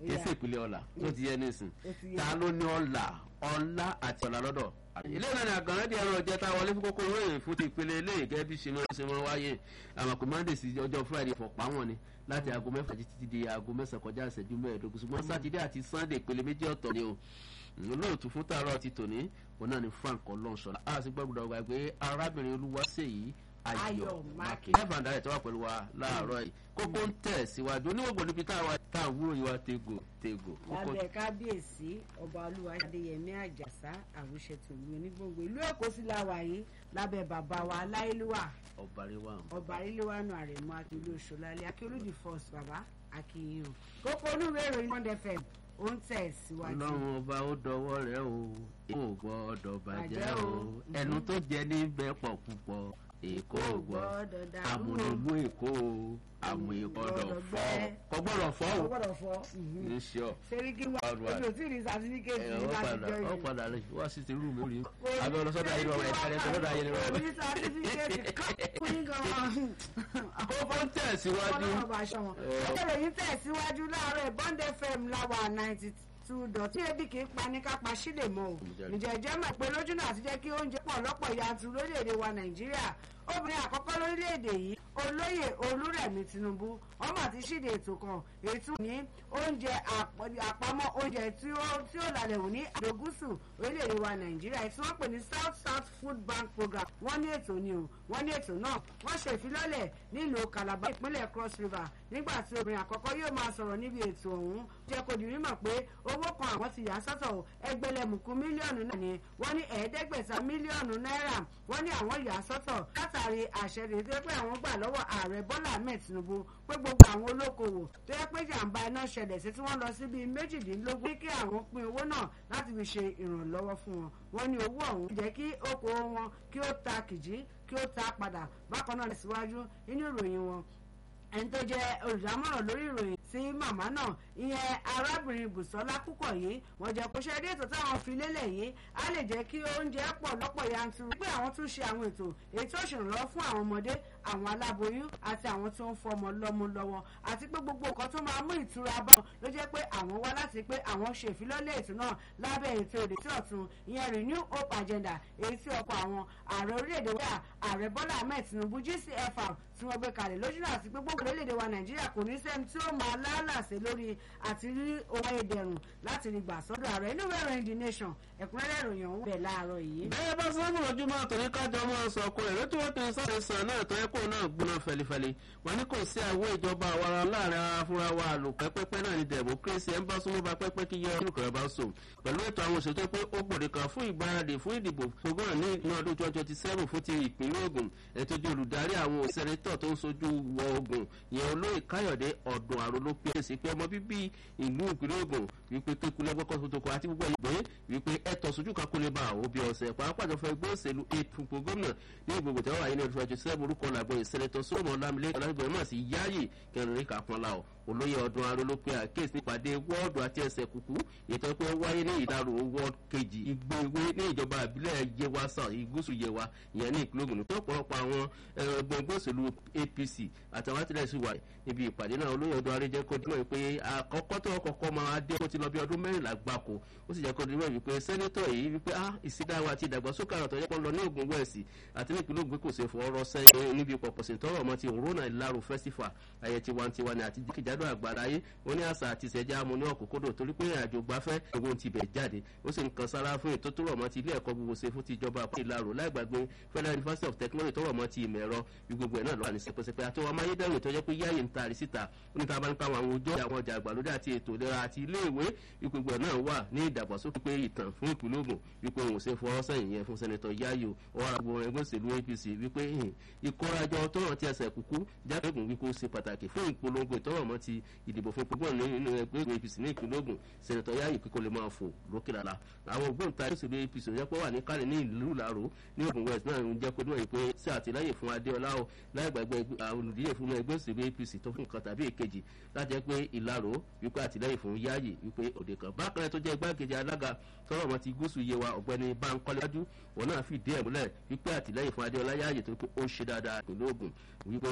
kì í sì ìpínlẹ̀ ọ̀la tó ti yẹ nísìn ta ló ní ọ̀la ọ̀la àti ọ̀la lọ́dọ̀ ilé ìlànà àgànrẹ́ di ẹran ọ̀jẹ́ tá a wọlé fún kókó ròyìn fún ti ìpele eléyìí gẹ́gẹ́ bí ṣe máa wáyé àmàkù monday sí ọjọ́ friday fọ̀pá wọn ni láti aago mẹ́fà títí di aago mẹ́sàn-án kọjá ìṣẹ́jú mẹ́ẹ̀ẹ́dógún ṣùgbọ́n sátidé àti sunday ìpele méjì ọ̀tọ̀ ni o olóòtú fún tààrọ̀ ti tòní òun náà ni frank ọlọ́nṣọ́lá a sì gbọ́dọ̀ gbà pé arábìnrin olúwaṣèyí ayọ̀ mákè ẹ̀fà ń darẹ̀ tó wà pẹ̀lú wa láàárọ̀ yìí kókó ń tẹ̀ síwájú oníwògbò níbi tá à ń wúrò yìí wá tego tego. lábẹ́ kábíyèsí ọba olúwa adéyẹmí àjàsá àwùṣetòlú onígbòǹgbò ìlú èkó sí láwa yìí lábẹ́ bàbá wa aláìlúwà ọ̀bàríwá ọba aríléwánu àrẹ̀mọ akílú òṣòlálẹ̀ akíolódì first bàbá akíyàn kókó onúwé ìròyìn monday fm ó ń tẹ̀ síwájú. ọlọ́run ọba ó dọwọ́ rẹ o èkó ò gbọ́dọ̀ bàjẹ́ o ẹnu tó jẹ ní bẹ́ẹ̀ pọ̀ púpọ̀ èkó ò gbọ́ àmúlòmú èkó o àmú ìgbọ́dọ̀ fọ́ kò gbọ́dọ̀ fọ́ o kò gbọ́dọ̀ fọ́. ní sọ. sẹ́ríkì wà ojú òtí ní sàtífíkẹ́tì ẹ ní ọ láti padà jọ ọ yìí. padà rẹ wá sí ti rúùmù rí abẹ́ ọlọ́sọ́dọ̀ ayé lọ́wọ́ ẹ̀ kárẹ́ sọ́dọ̀ ayé lọ́wọ́ orí sàtífíkẹ́tì kọ́ ní gan-an. kókó ń tẹ̀ síwájú. ọlọ́run bá aṣọ wọn. ọjọ́ yìí tẹ̀síwájú láàárọ̀ bond fm láwa ninety two dot tí ebi kì í pa ní ká pa sílè mọ́ o. ǹjẹ́ jẹ́ mọ̀ pé lójú náà ti jẹ́ kí oúnjẹ pọ̀ lọ́pọ̀ yanturu lórílẹ̀‐èdè wa nàìjíríà obìnrin àkọ́kọ́ lórílẹ̀‐èdè yìí olóyè olúrẹ̀mí tinubu ọmọ àti ṣíde ètò kan ètò ní oúnjẹ àpamọ́ oúnjẹ tí ó tí ó lálẹ́ wò ní àdógúsù orílẹ̀‐èdè wa nàìjíríà tí wọ́n pè ní south south food bank program wọ́n ní ètò ni o wọ́n ní ètò náà wọ́n ṣe ìfilọ́lẹ̀ nílùú calabar ìpínlẹ̀ cross river nígbà tí obìnrin àkọ́kọ́ yóò máa sọ̀rọ̀ níbi ètò ọ̀hún jẹ́ kó di mímọ̀ pé owó kan àwọn ti yà sọ́tọ̀ ẹgbẹ̀lẹ́mùkú mílíọ̀nù náà ni wọ́n ní ẹ̀ẹ́dẹ́gbẹ̀ta mílíọ̀nù náírà wọ́n ní àwọn yà sọ́tọ̀ látàrí àṣẹ rèé tó yẹ pé àwọn gbà lọ́wọ́ ààrẹ bọ́lá ahmed tinubu pé gbogbo àwọn olókoòwò tó yẹ pé jàǹbá iná ṣẹlẹ̀ sí tí wọ́n lọ sí bíi méjìdínlógún ní kí àwọn pín owó náà láti fi ṣe ìrànlọ́wọ́ fún wọn wọ́n ní owó ọ̀hún jẹ́ kí okòwò wọn kí ó ta kìjì kí ó ta padà bákan náà síwájú nínú ìròyìn wọn ẹni tó jẹ olùdámọ̀ràn lórí ìròyìn sí màmá náà ìyẹn arábìnrin bùsọ́lá púpọ̀ yìí wọ́n jẹ́ kó ṣe dé ètò táwọn fi lélẹ̀ yìí á lè jẹ́ kí oúnjẹ pọ̀ lọ́pọ̀ yanturu pé àwọn tún ṣe àwọn ètò èyí tó ṣèrànlọ́wọ́ fún àwọn ọmọdé àwọn aláboyún àti àwọn tó ń fọmọ lọ́mú lọ́wọ́ àti pé gbogbo nǹkan tó máa mú ìtura bá wọn ló jẹ́ pé àwọn wá láti pé àwọn ṣe ìfilọ́lẹ̀ ètò náà lábẹ́ ètò èdè tí ọ̀tún ìyẹn renew hope agenda èyí tí ọkọ̀ àwọn ààrẹ orílẹ̀-èdè wíwá ààrẹ bọ́lá ahmed tinubu gcfr tí wọ́n gbé kalẹ̀ lójú náà àti pé gbogbo orílẹ̀-èdè wa nàìjíríà kò ní sẹ́ni tí ó máa lálàsẹ̀ lórí àti rí owó ẹ̀dẹ̀rùn láti rí gbà sọ́dọ̀ ààrẹ inú ìwé ìròyìn the nation ẹ̀kúnrẹ́rẹ́ ìròyìn ọ̀hún bẹ̀ láàárọ̀ yìí. bẹ́ẹ̀ bá sọ́nù ojú máa tòní kájọ máa sọ ọkọ rẹ̀ lótú wọ́n ti ń sáré sàn náà tó yẹ kó náà gbóná fẹlifẹli wọn ní kò sí àwọn ìjọba àwara láàrin ara fúnra wa àlò pẹ́pẹ́pẹ́ náà ní democracy ẹ̀ ń bá súnmọ́ bá pẹ́pẹ́ kí yẹ olùkọ́ bá sùn pẹ̀lú ètò àwọn òṣèlú pé ó gbòde kan fún ìgbáradì fún ìdìbò gbogbo ní ní ọdún twenty twenty seven fún ti ìpínlẹ̀ ogun ètò ìdí olùdarí àwọn sẹ́nẹ́tọ̀ tó ń sojú wọ ogun yẹn olóyè káyọ̀dé ọ̀dùn àrùn ló pè é sí pé ọmọ bíbí ìlú ìpínlẹ̀ ogun wípé kékulẹ̀ gbọ́kọ̀ tó toko àti gbogbo ìgbé wípé ẹ̀tọ́ sojú kan kó lè bá àwọn òbí ọ̀sẹ̀ pàápàá jọ fẹ́ gbé òṣèlú ètùpọ̀ gómìnà ní ìgbòho tẹ́wọ́ wáyé ní ọdún twenty seven orúkọ làgbọ̀ ìsẹ̀lẹ̀tọ̀ sọ́mọ́ lámìlẹ́ ọ̀làgbẹ̀ mọ̀ sí yáyì kẹrin rí kàpọ̀nla ọ̀ olóyè ọdún aró ló pe àkéèsí nípàdé wọ́ọ̀dù àti ẹsẹ̀ kúkú ètò pé ó wáyé ní ìdárò wọ́ọ̀dù kejì ìgbéwé ní ìjọba ìbílẹ̀ yewa south ìgúúsù yewa ìyẹn ní ìpínlẹ̀ ogun tó ọ̀pọ̀lọpọ̀ àwọn ẹgbẹ́ ẹgbẹ́ òṣèlú apc àtàwọn àtìlẹ́yìn sí wà níbi ìpàdé náà olóyè ọdún aró jẹ́ kó dúró pé àkọ́kọ́ tó kọ́kọ́ máa dé kó ti lọ bí ọdún mẹ́rìnlá gbáko ó sì jẹ́ kó dúró wípé sẹ́nẹ́tọ̀ yìí wípé ah ìsídáwà àti ìdàgbàsókè àrùn àtọ́jọ́ pọ̀ lọ ní ogun wẹ̀sì àti ní ìpínlẹ̀ ogun kò ṣe fọwọ́rọ́ sẹ́yìn níbi pọ̀pọ̀sìn tọrọ ọmọ ti òrónà ìlàrú festival ayẹ tiwantiwa ni àti jákèjádò àgbáráyé ó ní àṣà àti ìṣẹ̀já amú ní ọ̀kúnkúndò torí pé ìrìnàjò gbafẹ́ owó ti bẹ̀ jáde ó sì ń kan sára fún ètò tó rọ̀ mọ́ ti ilé ẹ̀kọ́ gbogbo ṣe fún ti ìjọba àpò ìlàrò láì gbàgbé federal university of technology tó rọ̀ mọ́ ti ìmọ̀ ẹ̀rọ bí gbogbo ẹ̀ náà lọ́wọ́ ní sẹpẹsẹpẹ àti wọn amáyédẹrùn tó jẹ́ pé yáyè ń taari síta ó ní tábà ń pa àwọn ojú àwọn ọjà àgbàlódé àti ètò ìlera àti ilé ìwé gbogbo ẹ̀ náà wà ní ìdàgbàsókè pé ìtàn fún ìpínlẹ̀ ogun wípé òun ò ṣe fọwọ́ sẹ́yìn yẹn fún sẹ́nitọ̀ yáyò ọ̀rọ̀ àgbo ẹgbẹ́ òṣèlú apc wípé ìkórajọ tó hàn tí ẹsẹ̀ kúkú jákègùn wípé ó ṣe pàtàkì fún ìpolongo ìtọ́rọ̀mọ́ ti ìdìbò fún gbogbo nínú ẹgbẹ́ apc ní ìpínlẹ̀ ogun sẹ́nitọ̀ yáyò kíkó lè máa fò lókè lálá àwọn ògbóǹtarì òṣèlú apc ò jẹ́ pé wà ní kálẹ̀ ní ìlú ìlàró ní ogun west náà ń jẹ́ kó dúró yìí pé sí àtìlẹ́yìn fún adéọlá o láì gbàgbé olùdíje fún ẹgbẹ́ òṣèlú apc tó fún nǹkan tàbí èkejì láti jẹ́ pé ìlàró wípé àtìlẹ́yìn fún yáyì wípé òde kan bákan náà tó jẹ́ igbákejì alága tọrọ ọmọ ti gúúsù yé wa ọ̀gbẹ́ni bankole wájú òun náà fìdí ẹ̀ múlẹ̀ wípé àtìlẹ́yìn fún adéọlá yáyì tó pé ó ń ṣe dáadáa ìpínlẹ̀ ogun wípé